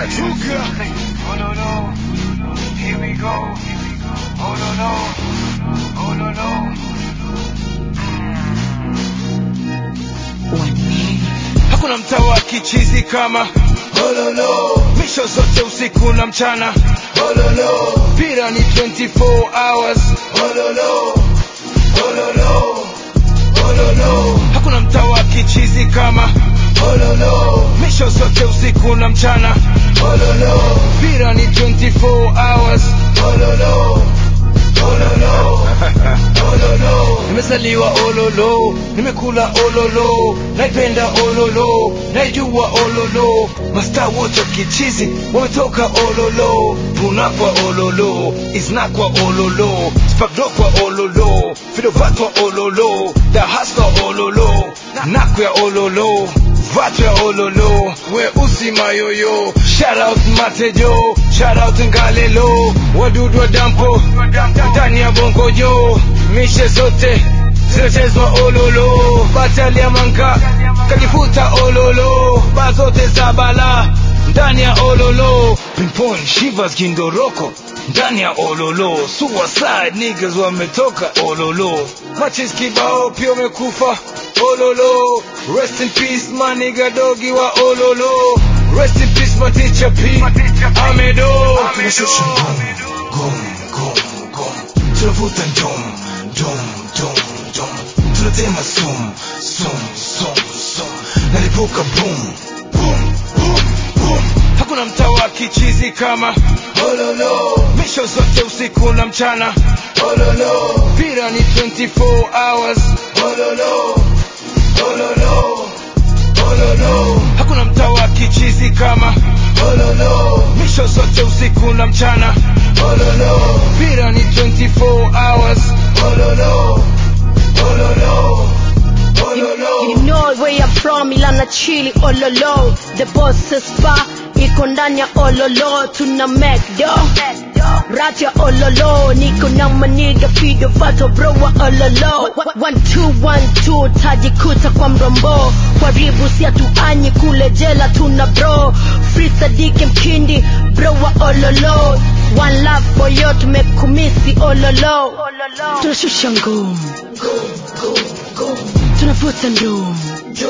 Chuka. Oh no no, here we go. Oh no no, oh no no. Hakuna mtaa wa kichizi kama Ololo. Misho zote usiku na mchana Ololo. Pira ni 24 hours Ololo. Ololo. Ololo. Hakuna mtaa wa kichizi kama Ololo. Misho zote usiku na mchana Ololo. Pira ni 24 hours Ololo. Ololo. Ololo. Nimezaliwa ololo, nimekula ololo, naipenda ololo, naijua ololo. Masta wote kichizi wametoka ololo, tunakwa ololo, isnakwa ololo, spagdokwa ololo, fidovatwa ololo, dahaswa ololo, nakwa ololo, vatwa ololo, weusi mayoyo, shout out matejo, shout out ngalelo, wadudu wa dampo, ndani ya bongojo, mishe zote zinachezwa ololo, batali ya manka kajifuta ololo, ba zote za bala ndani ya ololo, pinpoint shivers kindoroko ndani ya ololo, suicide niggas wametoka ololo, machis kibao pia wamekufa ololo, rest in peace my nigga dogi wa ololo, rest in peace my teacher P Amedo, tunashusha ngom ngom ngom ngom, tunavuta ndom dom dom dom, tunatema sum sum sum sum, nalipuka boom boom boom boom. Hakuna mtaa wa kichizi kama Ololo, misho zote usiku na mchana Ololo, pira ni 24 hours Ololo, Ololo, Ololo. Hakuna mtaa wa kichizi kama Ololo, misho zote usiku na mchana Ololo, pira ni 24 hours Ololo, Ololo, Ololo. You know where I'm from, Ilana Chili, Ololo. The boss is far, iko ndani ya Ololo. Tuna McDo, rat ya Ololo. Niko na maniga fido vato bro wa Ololo. One two one two, tajikuta kwa mrombo. Karibu si hatuanyi kule jela tuna bro. Free Sadike Mkindi, bro wa Ololo. One love for you, tumekumisi Ololo. Tunashusha ngum, tunavuta ndum,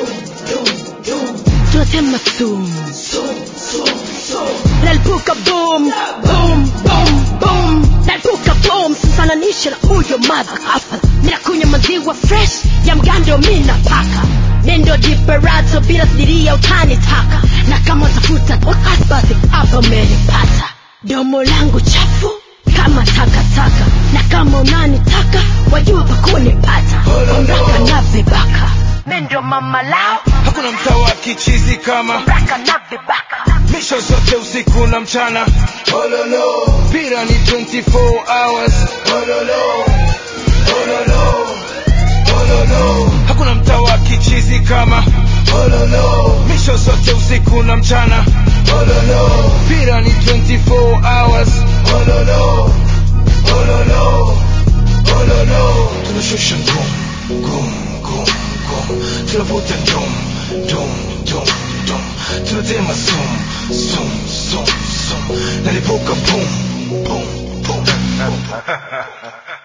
tunatema sumu. nalipuka boom boom boom boom nalipuka boom sisananisha na huyo madha hapa mina kunywa maziwa fresh ya mgando mina paka nendo diperato bila sidiria utanitaka na kama utafuta wakati basi hapa umenipata domo langu chafu kama takataka na kama unanitaka wajua pakunipata omraka na vibaka mendo mama lao Hakuna mtaa wa kichizi kama raka na vibaka misho zote usiku na mchana Ololo, pira ni 24 hours Ololo, Ololo, Ololo. Hakuna mtaa wa kichizi kama Ololo, misho zote usiku na mchana Ololo, pira ni 24 hours Ololo, Ololo, Ololo. Tunashusha ngom, ngom, ngom, ngom. Tunavuta ndom, ndom, ndom, ndom. Tunatema sum, sum, sum, sum. Nalipuka boom, boom, boom, boom.